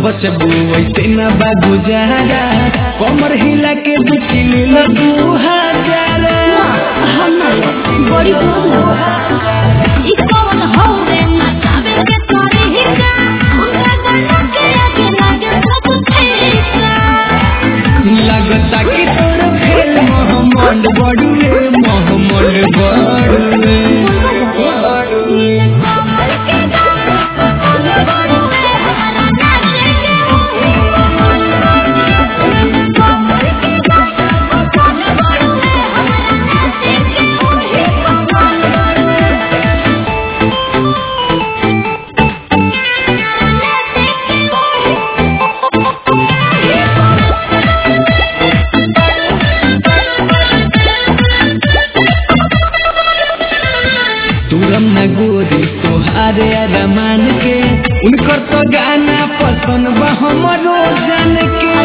बचबू वैसे न बा गुजारा कमर हिला के बिचली लगू हजारा बड़ी बोल ई कौन हौवे नचावे के तोरी हिका उनका गला के आगे लागे सब फेंका लगता कि तोर फेल मोहम्मद बड़ुए मोहम्मद बड़ुए तुरम न गोरी तोहारे अरमान के उनकर तो गाना पसंद बा हमरो जान के